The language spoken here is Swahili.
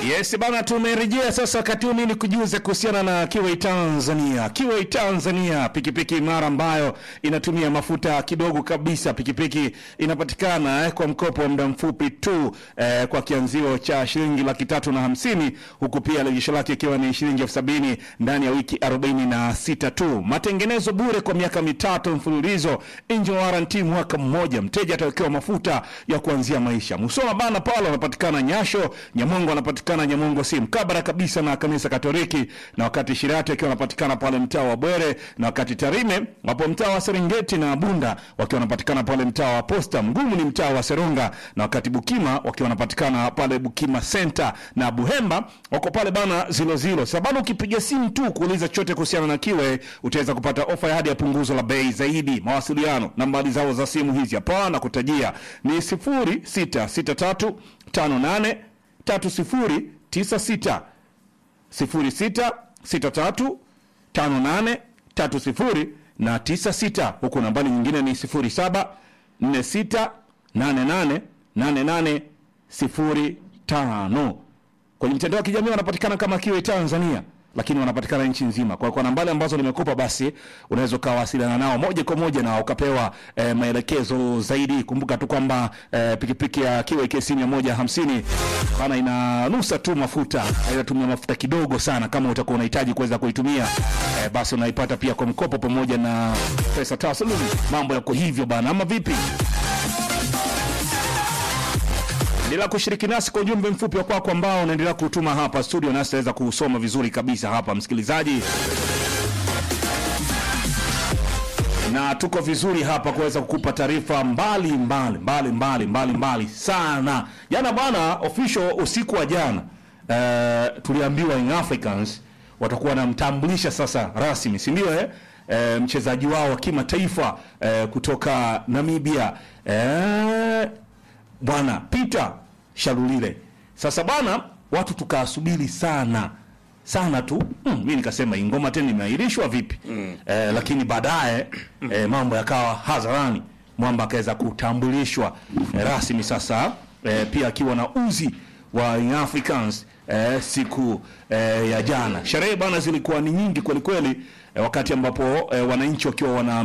Yes bana, tumerejea sasa. Wakati huu mimi kujuza kuhusiana na Kiway Tanzania. Kiway Tanzania, pikipiki imara ambayo inatumia mafuta kidogo kabisa. Pikipiki inapatikana eh, kwa mkopo wa muda mfupi tu eh, kwa kianzio cha shilingi laki tatu na hamsini huku pia rejesho lake ikiwa ni shilingi elfu sabini ndani ya wiki arobaini na sita tu. Matengenezo bure kwa miaka mitatu mfululizo, engine warranty mwaka mmoja. Mteja atawekewa mafuta ya kuanzia maisha. Musoma bana pale wanapatikana Nyasho, Nyamongo wanapatikana Nyamongo si mkabara kabisa na kanisa Katoliki, na wakati Shirati akiwa wanapatikana pale mtaa wa Bwere, na wakati Tarime wapo mtaa wa Serengeti na Bunda wakiwa wanapatikana pale mtaa wa Posta. Mgumu ni mtaa wa Seronga, na wakati Bukima wakiwa wanapatikana pale Bukima Center, na Buhemba wako pale bana zilo zilo. Sababu ukipiga simu tu kuuliza chochote kuhusiana na Kiwe utaweza kupata ofa ya hadi ya punguzo la bei zaidi. Mawasiliano nambari zao za simu hizi hapa na kutajia ni 0663 58 3096 0663 58 30 na 96, huku nambari nyingine ni 07 46 88 88 05. Kwenye mtandao wa kijamii wanapatikana kama Kiwe Tanzania, lakini wanapatikana nchi nzima. Kwa kwa nambari ambazo nimekupa, basi unaweza ukawasiliana nao moja kwa moja na ukapewa eh, maelekezo zaidi. Kumbuka tu kwamba eh, pikipiki ya Kiwe KC 150 bana inanusa tu mafuta, inatumia mafuta kidogo sana. Kama utakuwa unahitaji kuweza kuitumia eh, basi unaipata pia kwa mkopo pamoja na pesa taslimu. Mambo yako hivyo bana, ama vipi? Endelea kushiriki nasi kwa ujumbe mfupi wa kwako ambao unaendelea kutuma hapa studio, nasi tutaweza kusoma vizuri kabisa hapa, msikilizaji, na tuko vizuri hapa kuweza kukupa taarifa mbali mbali mbali mbali mbali mbali sana. Jana bwana, official usiku wa jana uh, tuliambiwa Young Africans watakuwa wanamtambulisha sasa rasmi, si ndio eh? E, mchezaji wao wa kimataifa e, kutoka Namibia e, bwana Peter Shalulile. Sasa bwana, watu tukasubiri sana sana tu mm, mi nikasema hii ngoma tena imeahirishwa vipi? mm. Eh, lakini baadaye eh, mambo yakawa hadharani, mwamba akaweza kutambulishwa eh, rasmi sasa eh, pia akiwa na uzi wa Young Africans eh, siku eh, ya jana. Sherehe bwana zilikuwa ni nyingi kweli kweli eh, wakati ambapo eh, wananchi wakiwa wana